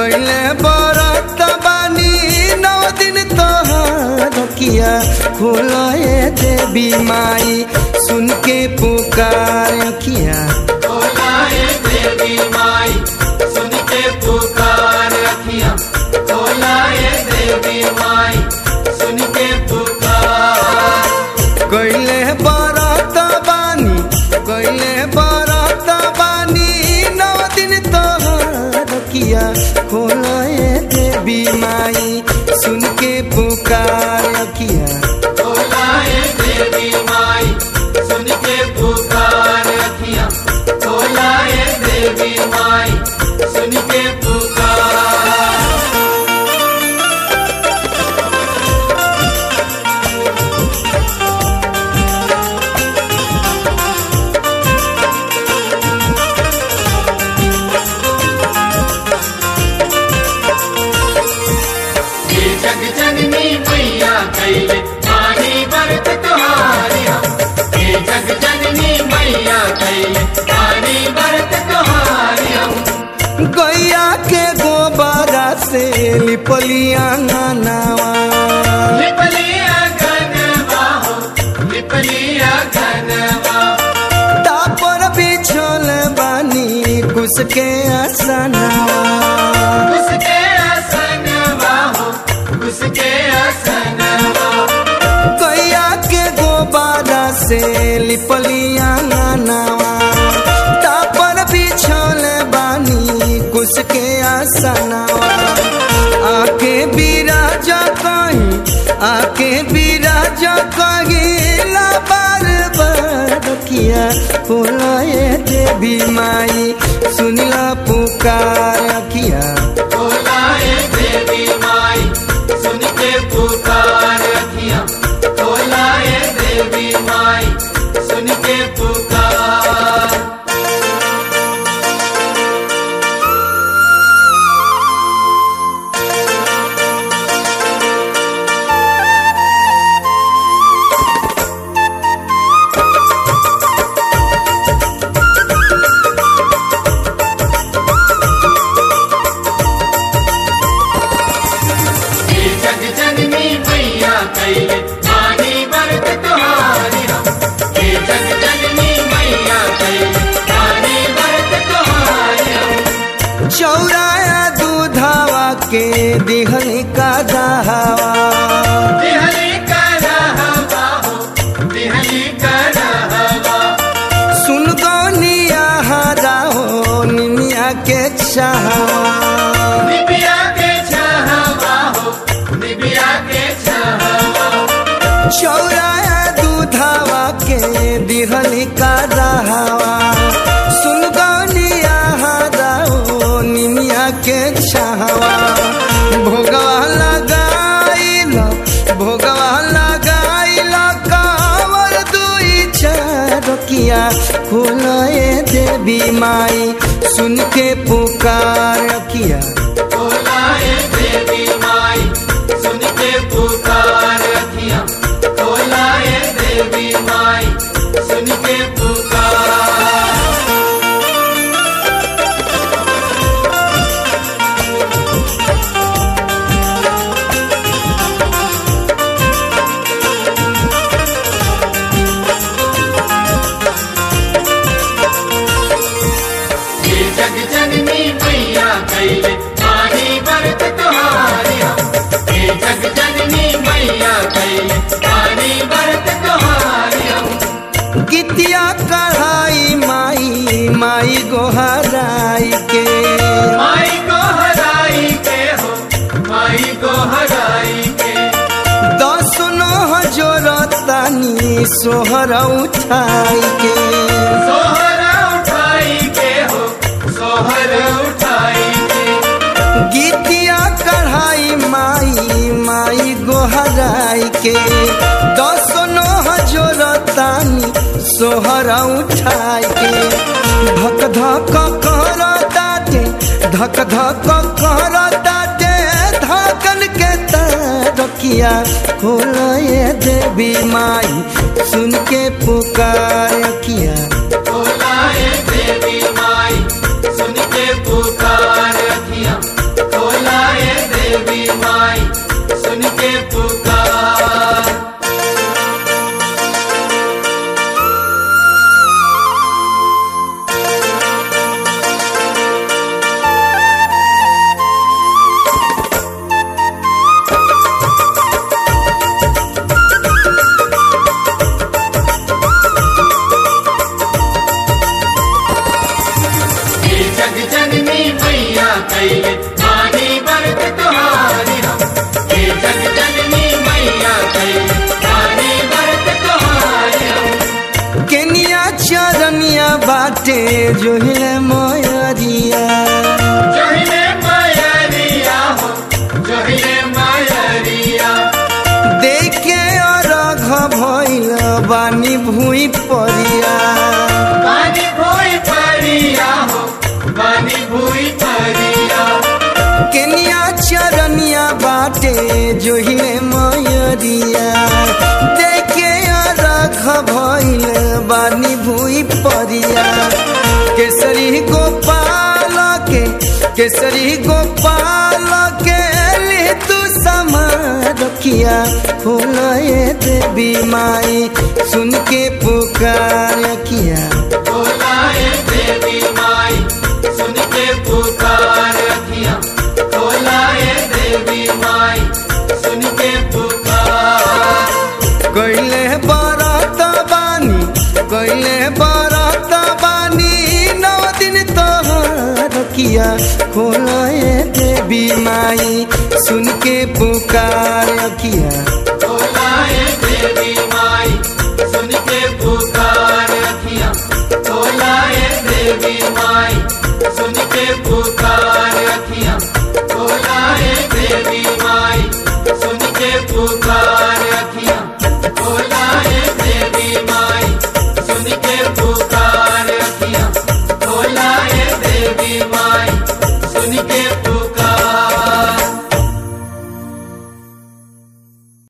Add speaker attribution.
Speaker 1: कैले बरत बानी नौ दिन तोहार किया खोलाए देवी माई सुन के पुकार किया
Speaker 2: खोलाए देवी माई सुन के पुकार अखियां खोलाए देवी माई सुन के पुकार
Speaker 1: कैले बरत बानी कैले बरत बानी नौ दिन तोहार किया खोलाए देवी माई सुन के पुकार किया
Speaker 2: खोलाए देवी माई सुन के पुकार अखियां खोलाए देवी माई सुन के पुकार ये जग जननी मैया कैले पानी व्रत तुम्हारे हम ये जग जननी मैया कैले पानी व्रत तुम्हारे हम
Speaker 1: गैया के गोबरा से लिपलिया नावा
Speaker 2: लिपलिया घनवा हो लिपलिया घनवा
Speaker 1: तापर बिछल बानी कुछ के आसनावा
Speaker 2: उसके आसनवा हो उसके आसनवा
Speaker 1: गैया के गोबरा से लिपलिया नावा तापर बिछल बानी कुछ के आसनावा आके बिराज कहीं आके बिराज कहीं ला बार बार किया बोलाए देवी माई सुनला पुकार किया
Speaker 2: खोलाए देवी माई सुन के पुकार अखियां खोलाए देवी माई सुन के पुकार ये जग जननी मैया कैले पानी व्रत तुम्हारे हम ये जग जननी मैया कैले पानी व्रत तुम्हारे हम
Speaker 1: चौराया दूधावा के दिहल का दहावा
Speaker 2: दिहली का रहवा हो दिहली का रहवा
Speaker 1: सुन गौनिया हरा हो निमिया के चाहवा
Speaker 2: निबिया के छहवा हो निबिया के छहवा
Speaker 1: चौराया दूधावा के दिहल का दहावा सुन गौनिया हरा हो निमिया के चाहवा भोगवा लगाइल भोगवा लगाइल कावर दुई चार किया खोलाए देवी माई सुन के पुकार किया
Speaker 2: खोलाए देवी माई सुन के पुकार अखियां खोलाए देवी माई सुन के पुकार ये जग जननी मैया कैले पानी व्रत तुम्हारे हम ये जग जननी मैया कैले पानी व्रत तुम्हारे हम
Speaker 1: गीतिया कढ़ाई माई माई गोहराई के
Speaker 2: माई को हराई के हो माई को हराई के
Speaker 1: दस नोह जोरतानी सोहर उठाई के
Speaker 2: सोहर उठाई के हो सोहर उठाई के
Speaker 1: गीतिया कढ़ाई माई माई गोहराई के दस नोह जोरतानी सोहर उठाई के धक धक कर दाटे धक धक कर दाटे धकन के तरकिया खोलाए देवी माई सुन के पुकार किया
Speaker 2: खोलाए देवी माई सुन के पुकार अखियां
Speaker 1: चरनिया बाटे जोहिले मयरिया
Speaker 2: जोहिले मायरिया हो जोहिले मायरिया
Speaker 1: देखे अरघ भइल बानी भुइ परिया
Speaker 2: बानी भूई परिया हो बानी भूई परिया
Speaker 1: केनिया चरनिया बाटे जोहिले मयरिया देखे अरघ भइल बानी भुइ परिया केसरी गोपाल के केसरी गोपाल के ले तू समारखिया फूलए देवी माई सुन के पुकार किया
Speaker 2: बोलाए देवी माई सुन के पुकार रखिया बोलाए देवी माई सुन के पुकार
Speaker 1: कैले बरत बानी कैले बरत बानी नौ दिन तोहर किया खोलए देवी माई सुन के पुकार किया
Speaker 2: बोलाए देवी माई सुन के पुकार रखिया बोलाए देवी माई